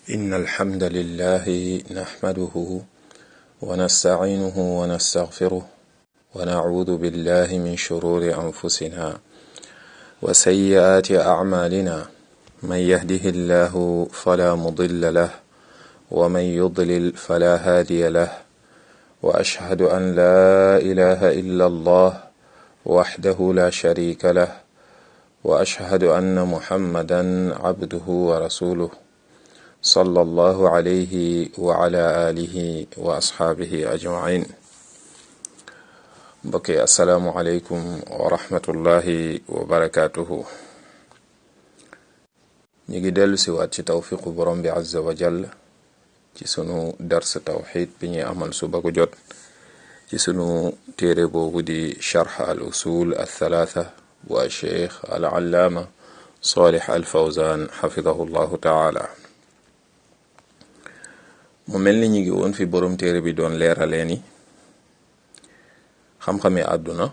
إن الحمد لله نحمده ونستعينه ونستغفره ونعوذ بالله من شرور أنفسنا وسيئات أعمالنا من يهده الله فلا مضل له ومن يضلل فلا هادي له وأشهد أن لا إله إلا الله وحده لا شريك له وأشهد أن محمدا عبده ورسوله صلى الله عليه وعلى آله وأصحابه أجمعين mbokki asalaamualeykum wa rahmatullahi wa barakaatuhu ñu ngi dellu si waat ci tawfiqu borom bi azza wa jall ci sunu dars tawxid bi ñuy amal suba gu jot ci sunu téere boobu di charx al usul al thalaatha bu cheikh al allaama salih al fawzan xafidahu llahu taala mu mel ni ñu ngi woon fi borom téere bi doon leeralee ni xam-xami àdduna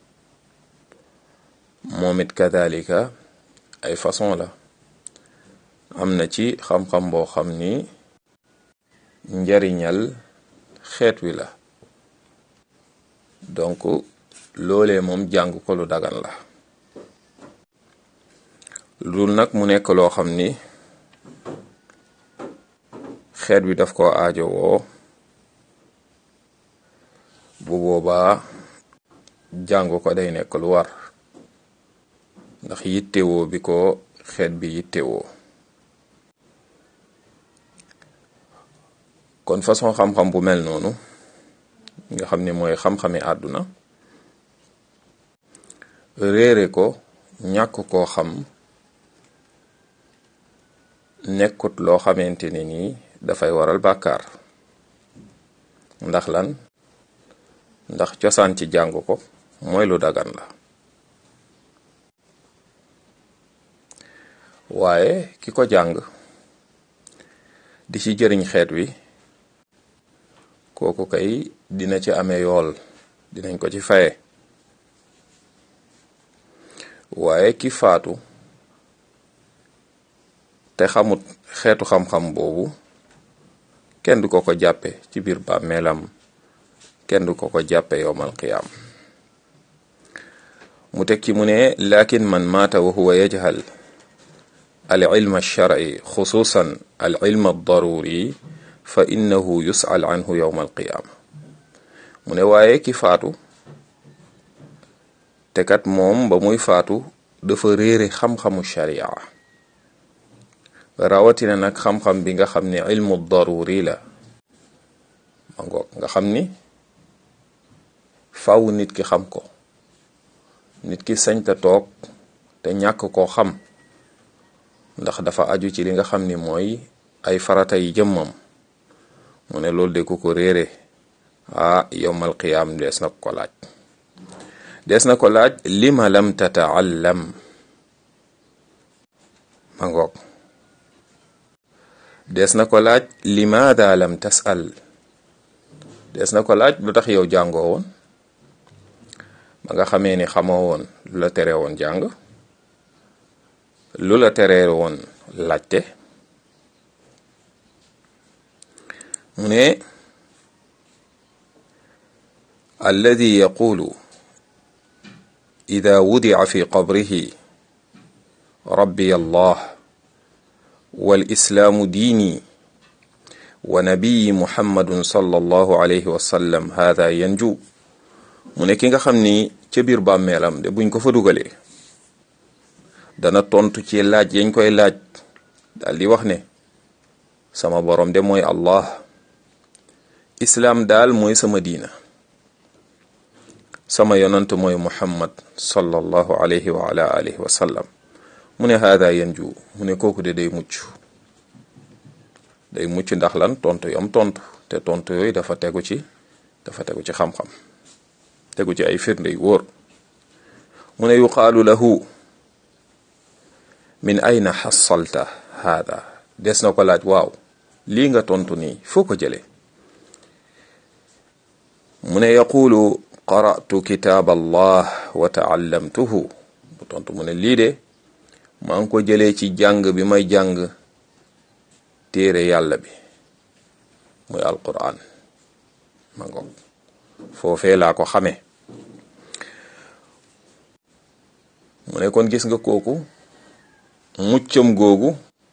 moom it kadalika ay façon la am na ci xam-xam boo xam ni njariñal xeet wi la donc loolee moom jàng ko lu dagan la loolu nag mu nekk loo xam ni xeet wi daf ko aajowoo bu boobaa jàng ko day nekk lu war ndax yittewoo bi ko xeet bi yittewoo kon façon xam-xam bu mel noonu nga xam ni mooy xam-xami àdduna réere ko ñàkk koo xam nekkut loo xamante ne nii dafay waral bàkkaar ndax lan ndax cosaan ci jàng ko mooy lu dagan la waaye ki ko jàng di ci jëriñ xeet wi kooku kay dina ci amee yool dinañ ko ci faye waaye ki faatu te xamut xeetu xam-xam boobu kenn du ko ko jàppe ci biir bàmmeelam kenn du ko ko jàppe yowmal qiyaam mu teg ci mu ne lakin man maata wa huwa yajhal al ilma alshar'i xususan al ilma aldaruri fa innahu yus'al anhu yowma alqiyaama mu ne waaye ki faatu te kat moom ba muy faatu dafa réere xam-xamu sharia rawatina nag xam-xam bi nga xam ne ilmu daruri la ma ngoog nga xam ni faw nit ki xam ko nit ki sañta toog te ñàkk koo xam ndax dafa aju ci li nga xam ni mooy ay farata yi jëmmam mu ne loolu de ku ko réere ah yowmal qiyaam dees na ko laaj dees na ko laaj lima lam tataallam ma ngoog dees na ko laaj limaada lam tasal dees na ko laaj lu tax yow jàngoo woon ba nga xamee ni xamoo woon lu la tere woon jàng lu la tere woon laajte mu ne alladi yaqulu ida wudica fi qabrihi rabbi allah walislaamu diini wa nabiyi muhammadun sallallahu alayhi wa sallam hada yanju mu ne ki nga xam ni ca biir bàmmeelam de buñ ko fa dugalee dana tontu ci laaj yañ koy laaj daal di wax ne sama borom de mooy allah islaam daal mooy sama diina sama yonant mooy muhammad sallallahu alayhi wa ala alihi wa sallam mu ne haada yanju mu ne kooku de day mucc day mucc ndax lan tontu yam tontu te tontu yooyu dafa tegu ci dafa tegu ci xam-xam tegu ci ay firnde yu wóor mu ne yuqaalu lahu min ayna xasalta haada des na ko laaj waaw lii nga tontu nii foo ko jëlee mu ne yaqulu qara'tu kitaab allah wa taallamtuhu bu tontu mu ne lii de maa ngi ko jëlee ci jàng bi may jàng téere yàlla bi muy alquran ma ngoog foofee laa ko xamee mu ne kon gis nga kooku muccam googu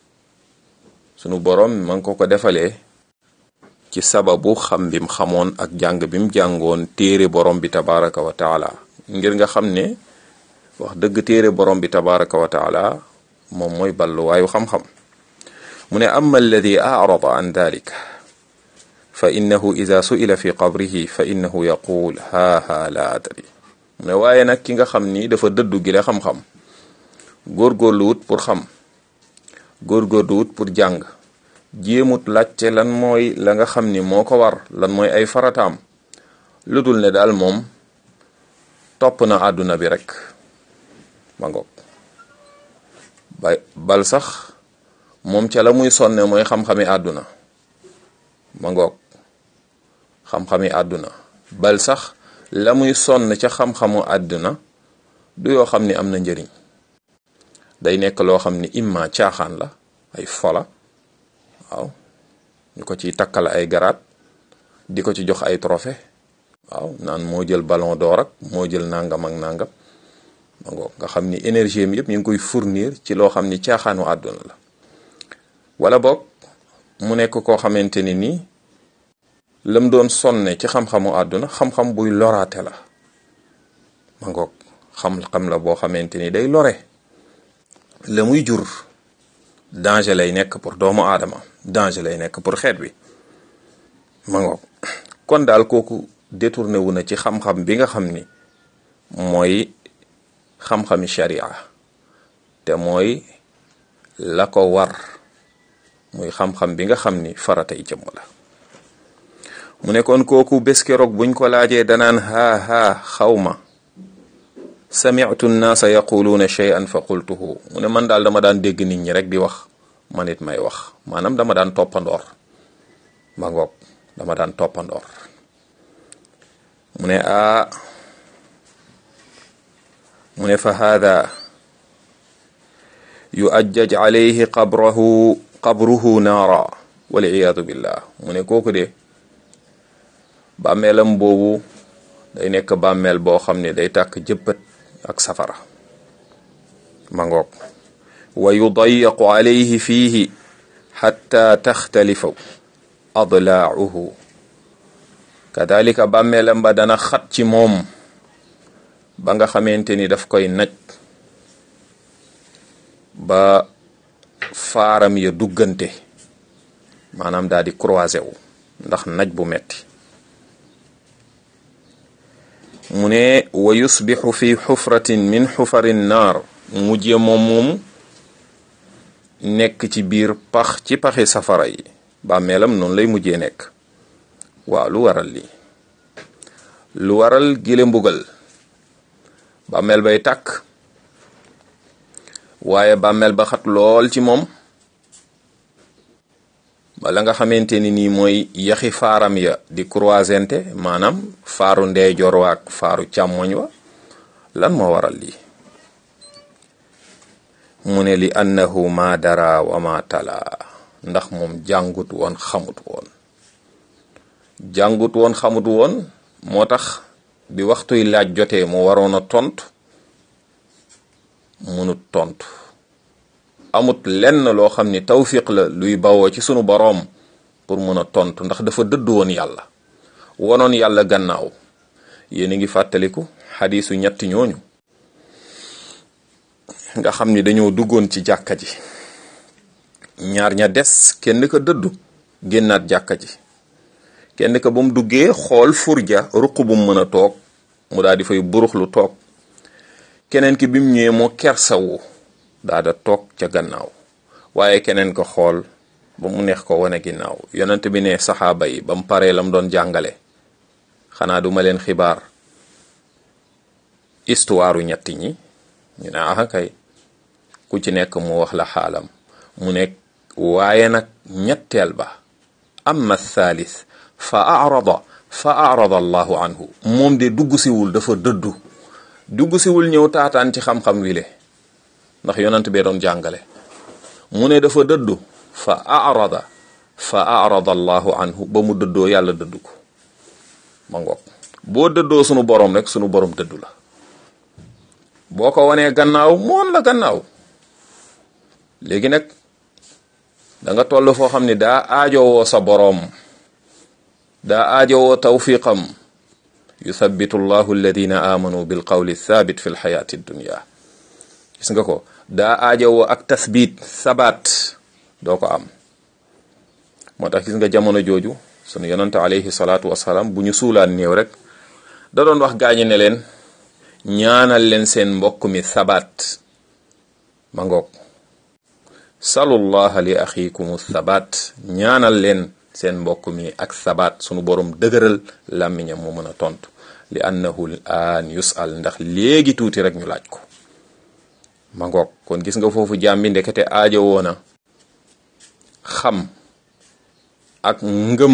sunu borom ma ngi ko ko defalee ci sababu xam bim xamoon ak jàng bim jàngoon téere borom bi tabaraka wa taala ngir nga xam ne wax dëgg téere borom bi tabaraka wa taala moom mooy balluwaayu xam-xam mu ne amma alladi arada an dalik fa innahu ida suila fi qabrihi fa innahu yaqul haa haa la adri mu ne waaye nag ki nga xam ni dafa dëddu gi la xam-xam góorgóorluwut pour xam góorgóorluwut pour jàng jéemut laajte lan mooy la nga xam ni moo ko war lan mooy ay farataam lu dul ne daal moom topp na àdduna bi rek ma ngoog ba bal sax moom ca la muy sonne mooy xam-xami àdduna ma ngoog xam-xami àdduna bal sax la muy sonn ca xam-xamu àdduna du yoo xam ni am na njëriñ day nekk loo xam ni imma caaxaan la ay fola waaw ñu ko ciy takkal ay garaat di ko ci jox ay trophée waaw naan moo jël ballon d'or ak moo jël nangam ak nangam ma ngoog nga xam ni énergie mi yëpp ñu ngi koy fournir ci loo xam ni caaxaanu àdduna la wala boog mu nekk koo xamante ni nii lam doon sonne ci xam-xamu àdduna xam-xam buy loraate la ma ngoog xam-xam la boo xamante ni day lore la muy jur danger lay nekk pour doomu aadama danger lay nekk pour xeet wi ma ngoog kon daal kooku détourné wu na ci xam-xam bi nga xam ni mooy xam-xami sharia te mooy la ko war muy xam-xam bi nga xam ni faratay jëmm la mu ne kon kooku bés keroog buñ ko laajee danaan haa haa xawma sami'tu nnaasa yaquluuna shay'an fa qultuhu mu ne man daal dama daan dégg nit ñi rek di wax man it may wax maanaam dama daan toppandoor ma ngoog dama daan toppandoor mu ne aa mu ne fa haada yuajjaj alayhi qabrahu qabruhu naara waliyadu billah mu ne kooku de bàmmeelam boobu day nekk bàmmeel boo xam ne day tàkk jëppët ak safara ma ngoog wa yudayaqu alayhi fiihi xatta taxtalifa adlaauhu kadalika bàmmeelam ba dana xat ci moom ba nga xamante ni daf koy naj ba faaram ya duggante maanaam daal di croisé wu ndax naj bu metti mu ne wa yusbixu fi xufratin min xufari naar mujje moom moomu nekk ci biir pax ci paxi safara yi bàmmeelam noonu lay mujjee nekk waaw lu waral lii lu waral gile mbugal bàmmeel bay tàkk waaye bàmmeel ba xat lool ci moom bala nga xamante ni nii mooy yaxi faaram ya di croisente maanaam faaru ndeyjoor wa ak faaru càmmoñ wa lan moo waral lii mu ne li annahu ma dara wa ma tala ndax moom jàngut woon xamut woon jàngut woon xamut woon moo tax bi waxtuy laaj jotee mu waroon a tontu munut tontu amut lenn loo xam ni tawfiq la luy bawoo ci sunu boroom pour mun a tontu ndax dafa dëdd woon yàlla wonoon yàlla gannaaw yéen a ngi fàttaliku xadiisu ñetti ñooñu nga xam ni dañoo duggoon ci jàkka ji ñaar ña des kenn ka dëddu génnaat jàkka ji kenn ka ba mu duggee xool furja ruq bu mu mën a toog mu daal di fay buruxlu toog keneen ki bi mu ñëwee moo kersawu daa da toog ca gannaaw waaye keneen ko xool ba mu neex ko wane ginnaaw yonent bi ne saxaaba yi ba mu paree la mu doon jàngale xanaa duma leen xibaar histoire ñetti ñi ñu ne ah kay ku ci nekk mu wax la xaalam mu nekk waaye nag ñetteel ba amma thalith fa arada fa arada allahu anhu moom de dugg siwul dafa dëddu dugg siwul ñëw taataan ci xam-xam wile ndax yonent bee doon jàngale mu ne dafa dëddu fa arada fa arada allahu anhu ba mu dëddoo yàlla dëddu ko ma ngoog boo dëddoo sunu borom rek sunu borom dëddu la boo ko wanee gannaaw moon la gannaaw léegi nag da nga toll foo xam ne daa aajowoo sa boroom daa aajowoo tawfiqam yuthabitu llahu alladina amanu bil qawli thabit fi lxayaati dunya gis nga ko daa aajowoo ak tasbit sabaat doo ko am moo tax gis nga jamono jooju sunu yonante alayhi salaatu wasalaam bu ñu suulaan néew rek da doon wax gaañi ne leen ñaanal leen seen mbokk mi sabaat ma ngoog salullaha li axikum sabaat ñaanal leen seen mbokk mi ak sabaat sunu borom dëgëral làmmiñam mu mën a tontu li annahu aan yusal ndax léegi tuuti rek ñu laaj ko ma ngoog kon gis nga foofu jàmbi ndekete aajo woona xam ak ngëm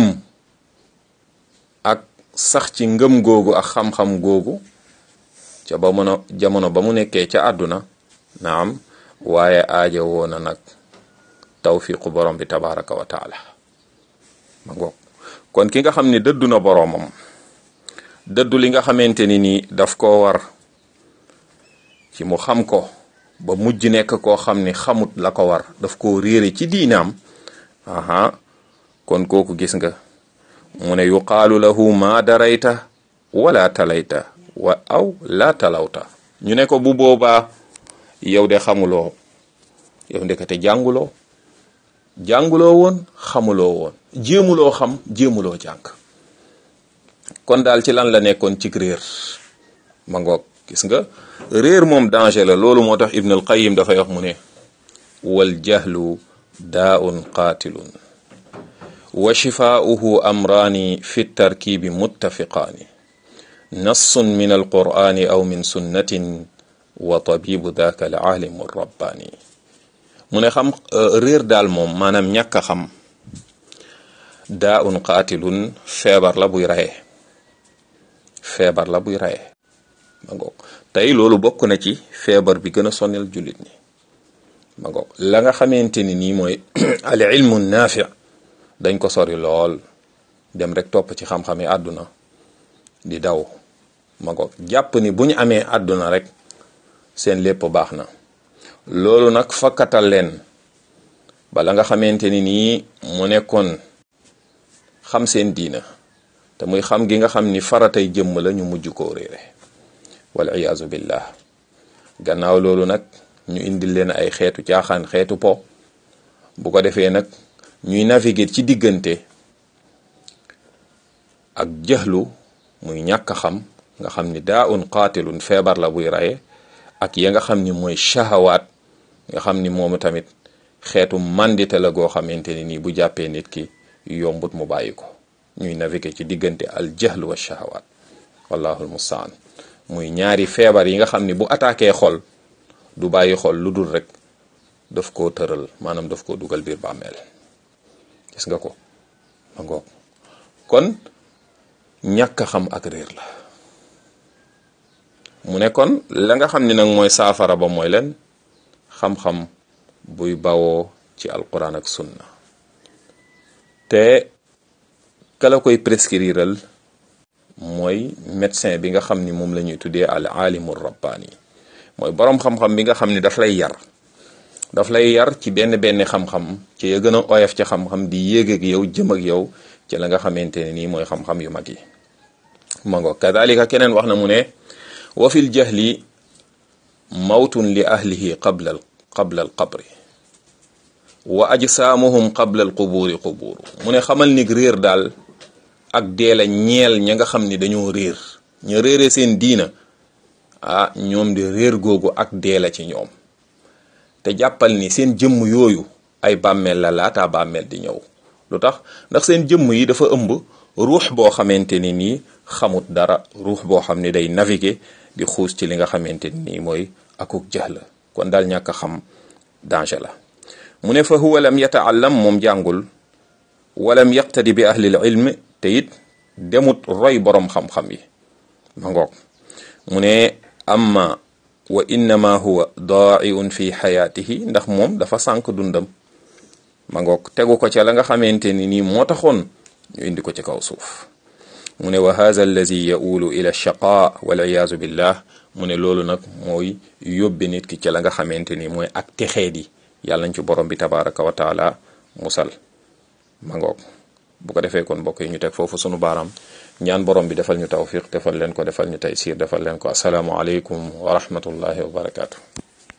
ak sax ci ngëm googu ak xam-xam googu ca ba mën a jamono ba mu nekkee ca àdduna naam waaye aajo woona nag tawfiqu borom bi tabaraka wa taala ma ngoog kon ki nga xam ni dëddu na boroomam dëddu li nga xamante ni nii daf koo war ci mu xam ko ba mujj nekk koo xam ni xamut la ko war daf koo réere ci diinaam aha kon kooku gis nga mu ne yuqaalu lahu ma darayta wala talayta wa aw la talawta ñu ne ko bu boobaa yow de xamuloo yow ndekete jànguloo jànguloo woon xamuloo woon jéemuloo xam jéemuloo jàng kon daal ci lan la nekkoon ci réer ma ngoog gis nga réer moom danger la loolu moo tax Ibn al-Qayyim dafay wax mu ne wal jahlu daaun qaatilun wa shifaa'uhu amraani fi tarkibi muttafiqaani nassun min alqur'ani aw min sunnatin wa tabibu daka al alimu rabbaani mu ne xam réer daal moom maanaam ñàkk a xam daa un qaatilun feebar la buy raye feebar la buy raye ma ngoog tey loolu bokk na ci feebar bi gën a sonnel jullit ñi ma ngoog la nga xamante ni nii mooy al ilmu naafi dañ ko sori lool dem rek topp ci xam-xami àdduna di daw ma ngoog jàpp ni bu ñu amee àdduna rek seen lépp baax na loolu nag fakkatal leen bala nga xamante ni nii mu nekkoon xam seen diina te muy xam gi nga xam ni faratay jëmm la ñu mujj koo réere wal iyaazu billah gannaaw loolu nag ñu indil leen ay xeetu caaxaan xeetu po bu ko defee nag ñuy naviguer ci diggante ak jëxlu muy ñàkk a xam nga xam ni daa un qaatilun feebar la buy raye ak ya nga xam ni mooy shahawaat nga xam ni moomu tamit xeetu mandite la goo xamante ni nii bu jàppee nit ki yombut mu bàyyi ko ñuy naviguer ci diggante al jahl wa shahawaat wallahu almustaan muy ñaari feebar yi nga xam ni bu attaqué xol du bàyyi xol lu dul rek daf koo tëral maanaam daf koo dugal biir bàmmeel gis nga ko ma ngoog kon ñàkk a xam ak réer la mu ne kon la nga xam ni nag mooy saafara ba mooy leen xam-xam buy bawoo ci alquran ak sunna te kala koy prescriral mooy médecin bi nga xam ni moom la ñuy tuddee al alimu rabbaani mooy boroom xam-xam bi nga xam ni daf lay yar daf lay yar ci benn benn xam-xam ci ya gën a oyof ci xam-xam di yéeg ak yow jëm ak yow ci la nga xamante ne nii mooy xam-xam yu mag yi ma ngo kadalika keneen wax na mu ne wa fil jahli mawtun li ahlihi qabla qabla al qabri wa ajsaamuhum qabla al qubuuri qubuuru mu ne xamal ni réer daal ak dee la ñeel ña nga xam ni dañoo réer ña réere seen diina ah ñoom di réer googu ak dee la ci ñoom te jàppal ni seen jëmm yooyu ay bàmmeel la laataa bàmmeel di ñëw lu tax ndax seen jëmm yi dafa ëmb ruux boo xamante ni nii xamut dara ruux boo xam ni day naviguer di xuus ci li nga xamante ni nii mooy akuk jahl kon daal ñàkk a xam danger la mu ne fa huwa lam yataallam moom jàngul walam yaqtadi bi ahlil ilm te it demut roy boroom xam-xam yi ma ngoog mu ne amma wa innama huwa daaiun fi xayaatihi ndax moom dafa sànk dundam ma ngoog tegu ko ca la nga xamante ni nii moo taxoon ñu indi ko ci kaw suuf mu ne wa hadha allazi yaulu ila shaqa wal iyaazu billah mu ne loolu nag mooy yóbbe nit ki ca la nga xamante ni mooy ak texeet yi yàlla nañ ci borom bi tabaraka wa taala musal ma ngoog bu ko defee kon mbokk yi ñu teg foofu sunu baaraam ñaan borom bi defal ñu tawfiq defal leen ko defal ñu taysir defal leen ko asalaamu aleykum wa rahmatullahi wa barakaatu